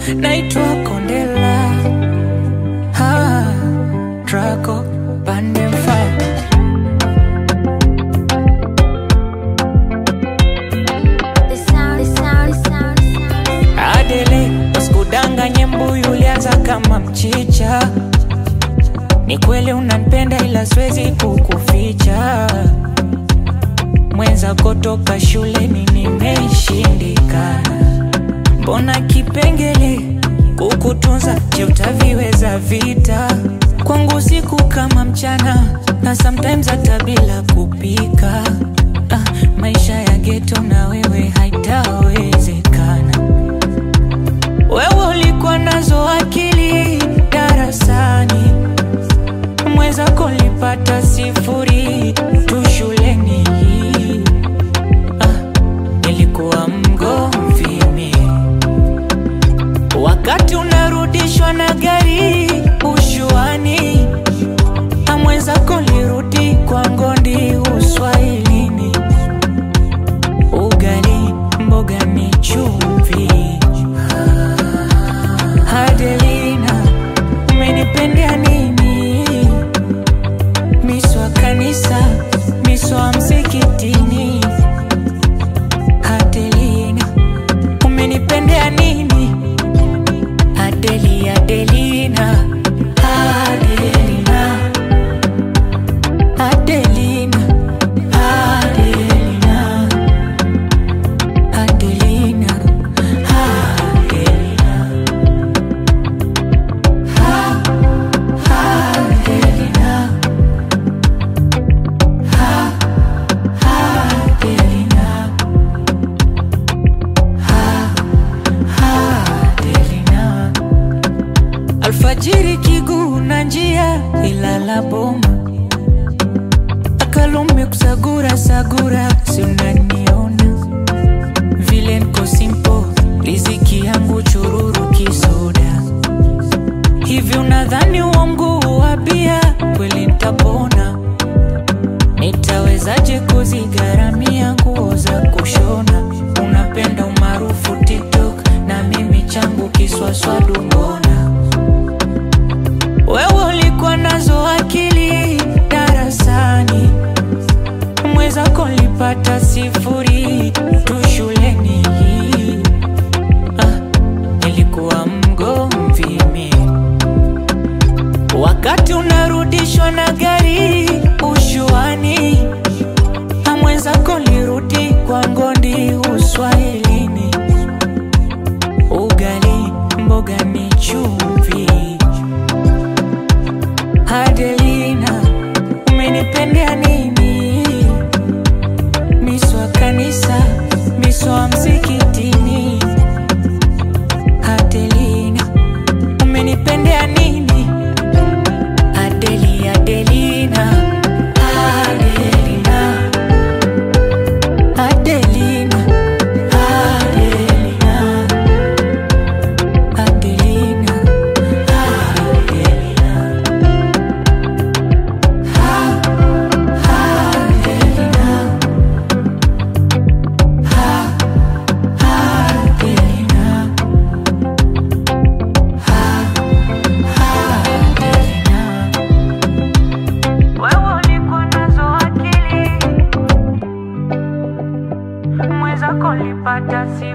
naitwa Kondela ha, Draco Pandem Fire The sound, the sound, the sound, the sound. Adele, usikudanganye mbuyu ulianza kama mchicha. Ni kweli unanipenda ila siwezi kukuficha. Mwenzako toka shuleni nimeshindikana. Mbona kipengele kukutunza, je, utaviweza vita? Kwangu siku kama mchana, na sometimes hata bila kupika. Ah, maisha ya geto na wewe haitawezekana. Wewe ulikuwa nazo akili darasani, mwenzako lipata sifuri tu shuleni. Ah, nilikuwa mgomvi mimi. wakati unarudishwa na gari ushuani, na mwenzako lirudi kwa ngondi uswahilini. Ugali mboga ni chumvi. Adelina, umenipendea nini? Miswa kanisa, miswa msikitini. Adelina, umenipendea nini? Adeli, Adelina, Adelina, Adelina, Adelina, Adelina, Adelina. Adelina, Adelina, Adelina. Alfajiri kiguu na njia ilala boma akalume kusagura sagura, si unaniona vile nko simpo, riziki yangu chururu kisoda hivi unadhani uongo wa bia kweli nitapona? Nitawezaje kuzigharamia nguo za kushona? Unapenda umaarufu TikTok na mimi changu kiswaswadu, mbona wewe ulikuwa nazo akili darasani, mwenzako lipata sifuri tu shuleni. Ah, nilikuwa mgomvi mimi wakati unarudishwa na gari ushuani, na mwenzako lirudi kwa ngondi uswahilini. Ugali mboga ni chumvi. Adelina, umenipendea nini? Miswa kanisa, miswa msikitini. Adelina, umenipendea nini? Adeli, Adelina, Adelina, Adelina, Adelina, Adelina, Adelina, Adelina, Adelina, Adelina. Wewe ulikuwa nazo akili, mwenzako lipata si